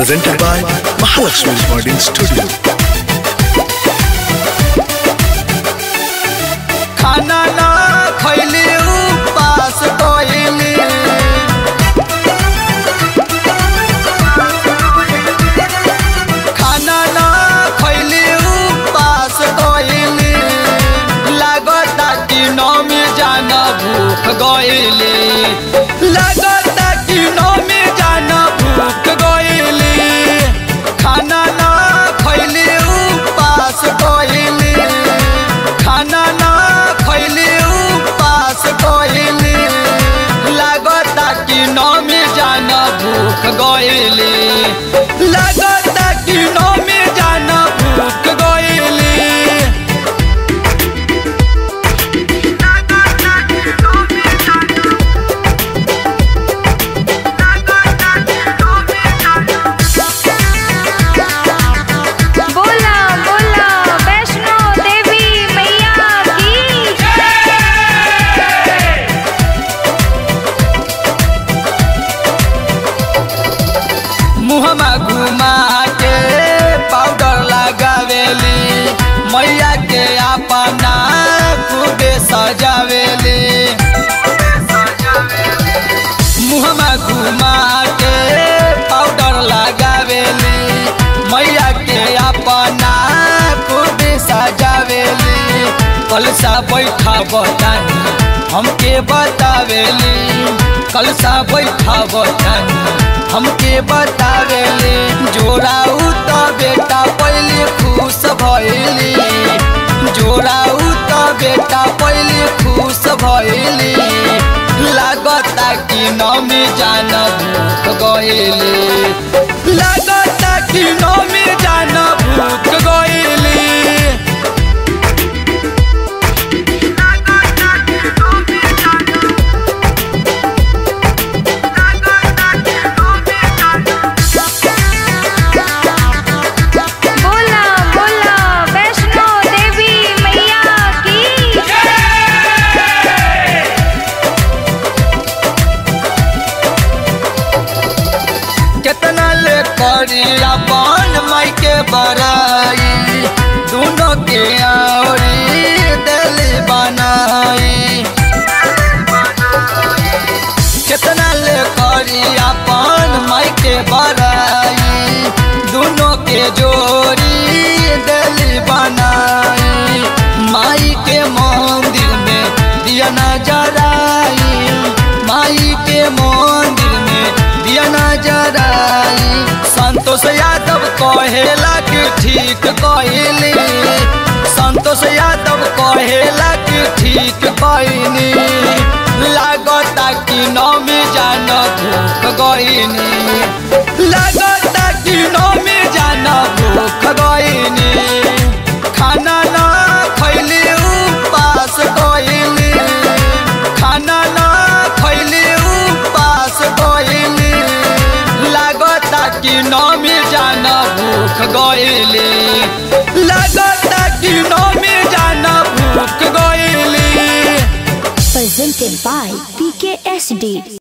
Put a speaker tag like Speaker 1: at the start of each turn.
Speaker 1: presented by Mahalakshmi Recording Studio.
Speaker 2: खाना ना खैली उपास कइली खाना ना खैली उपास कइली लागता कि नमी जान भूख गइली लागता कि नमी जान भूख गइली खाना ना खैली उपास कइली खाना ना खैली उपास कइली लागता कि नमी जान भूख गइली लागता कि नमी जान भूख गइली
Speaker 3: बोला बोला वैष्णो देवी मैया की
Speaker 2: मुहमा घुमा के पाउडर लगावेली मैया के अपना खूबे सजावेली मुहमा घुमा के पाउडर लगावेली मैया के अपना खूबे सजावेली कलसा बैठा बतानी हमके बतावेली कलसा बैठा बतानी हमके बतावेली जोड़ाऊ त बेटा पहले खुश भइली जोड़ाऊ त बेटा पहले खुश भइली लागता कि नमी जान भूख गइली लागता कि नमी जान भूख गइली
Speaker 3: बोला बोला वैष्णो देवी मैया की
Speaker 2: केतना ले करी अपन माई के बड़ाई दोनों के औरी दिली बनाई केतना ले करी अपन माई के बड़ाई दोनों के जोड़ी दिली बनाई माई के मंदिर में दिया नजराई माई के मंदिर में दिया नजराई संतोष यादव कहेला कि ठीक कहली संतोष यादव कहेला कि ठीक कहनी लागता कि नमी जान भूख गईनी लागता कि नमी जान भूख गईनी खाना ना खैली उपास गईली खाना ना खैली उपास गईली लागता कि नमी जान भूख गईली लागता कि नमी जान भूख गईली
Speaker 4: presented by PKSD.